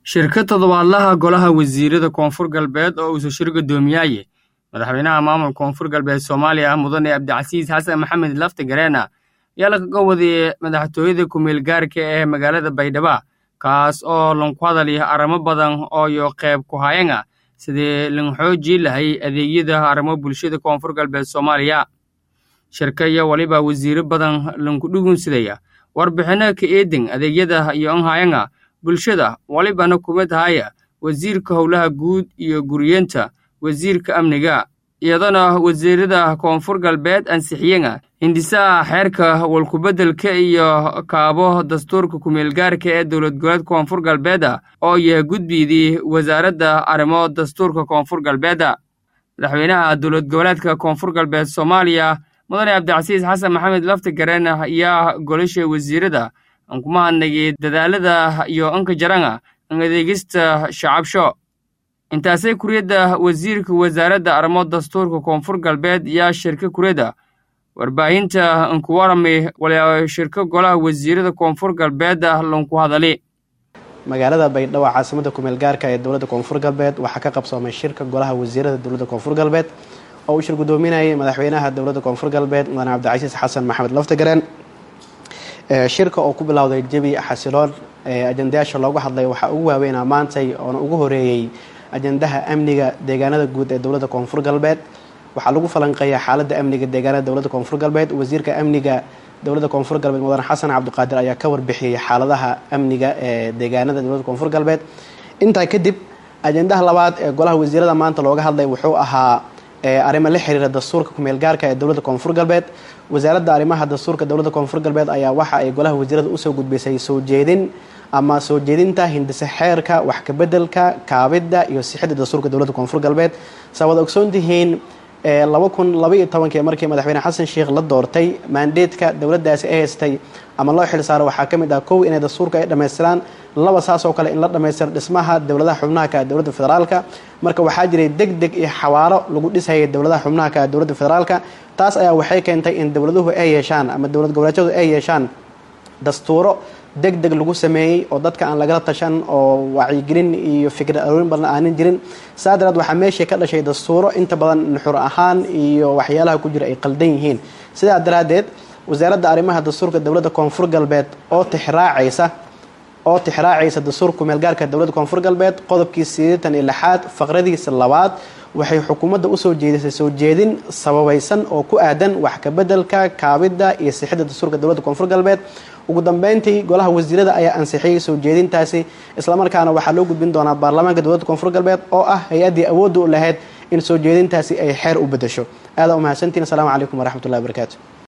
shirka toddobaadlaha golaha wasiirada koonfur galbeed oo uusa shir guddoomiyaye madaxweynaha maamulka koonfur galbeed soomaaliya mudane cabdicasiis xasan maxamed lafti gareena ayaa lagaga wadiyey madaxtooyada ku-meel gaarka ee magaalada baydhabo kaas oo lanku hadalya arrimo badan oo yo qayb ku hayana sidii lan xoojii lahay adeegyada arrimo bulshada koonfur galbeed soomaaliya shirka iyo weliba wasiiro badan lanku dhugunsidaya warbixino ka eedin adeegyada iyo anhayana bulshada walibana kuma tahaya wasiirka howlaha guud iyo guriyeenta wasiirka amniga iyadana wasiirada koonfur galbeed ansixiyena hindisaha xeerka walkubeddelka iyo kaabo dastuurka ku-meelgaarka ee dowlad goboleed koonfur galbeeda oo yahay gudbidii wasaaradda arrimo dastuurka koonfur galbeeda madaxweynaha dowlad goboleedka koonfur galbeed soomaaliya mudane cabdicasiis xasan maxamed lafti gareen ayaa golasha wasiirada aan kuma hadnagay dadaalada iyo anka jarana an adeegista shacabsho intaasay kuriyadda wasiirka wasaaradda arrimo dastuurka koonfur galbeed yaa shirka kuriyadda warbaahinta anku warami wala shirka golaha wasiirada koonfur galbeeda lanku hadali magaalada baydhabo caasimada kumeel gaarka ee dowladda koonfur galbeed waxaa ka qabsoomay shirka golaha wasiirada dowladda koonfur galbeed oo uu shir guddoominayay madaxweynaha dowladda koonfur galbeed mudane cabdicasiis xasan maxamed laftigareen shirka oo ku bilowday jebi xasiloon ajandayaasha loogu hadlay waxaa ugu waaweynaa maantay oona ugu horeeyey ajandaha amniga deegaanada guud ee dowladda koonfur galbeed waxaa lagu falanqeeya xaaladda amniga deegaanada dowladda koonfur galbeed wasiirka amniga dowladda koonfur galbeed mudane xasan cabdiqaadir ayaa ka warbixiyey xaaladaha amniga ee deegaanada dowladda koonfur galbeed intaa kadib ajandaha labaad ee golaha wasiirada maanta looga hadlay wuxuu ahaa arrimo la xiriira dastuurka kumeel gaarka ee dowladda koonfur galbeed wasaaradda arrimaha dastuurka dowladda koonfur galbeed ayaa waxa ay golaha wasiirada usoo gudbisay soo jeedin ama soo jeedinta hindise xeerka wax kabedelka kaabidda iyo sixidda dastuurka dowladda koonfur galbeed saa wada ogsoon tihiin laba kun labaiyo tobankii markii madaxweyne xasan sheikh la doortay maandeedka dowladdaasi ay haystay ama loo xil saaro waxaa ka mid ah kow inay dastuurka ay dhammaystiraan laba saas oo kale in la dhammaystiro dhismaha dowladaha xubnaha ka dowladda federaalka marka waxaa jiray deg deg iyo xawaaro lagu dhisayay dowladaha xubnaha ka dowladda federaalka taas ayaa waxay keentay in dowladuhu ay yeeshaan ama dowlad goboleedyadu ay yeeshaan dastuuro deg deg lagu sameeyey oo dadka aan lagala tashan oo wacyigelin iyo fikrad aroorin badan aanan jirin saa daraad waxaa meeshii ka dhashay dastuuro inta badan nuxur ahaan iyo waxyaalaha ku jira ay qaldan yihiin sidaa daraaddeed wasaaradda arrimaha dastuurka dowladda koonfur galbeed oo tixraacaysa oo tixraacaysa dastuurka kumeelgaarka dowladda koonfur galbeed qodobkii sideetan iyo lixaad faqradiisa labaad waxay xukuumadda usoo jeedisay soo jeedin sababaysan oo ku aadan wax kabedelka kaabidda iyo sixidda dastuurka dowladda koonfur galbeed ugu dambeyntii golaha wasiirada ayaa ansixiyey soo jeedintaasi islamarkaana waxaa loo gudbin doonaa baarlamaanka dowladda koonfur galbeed oo ah hay-addii awoodda u lahayd in soo jeedintaasi ay xeer u bedesho aadaa umahadsantiin asalaamu calaykum waraxmatullahi wabarakaatu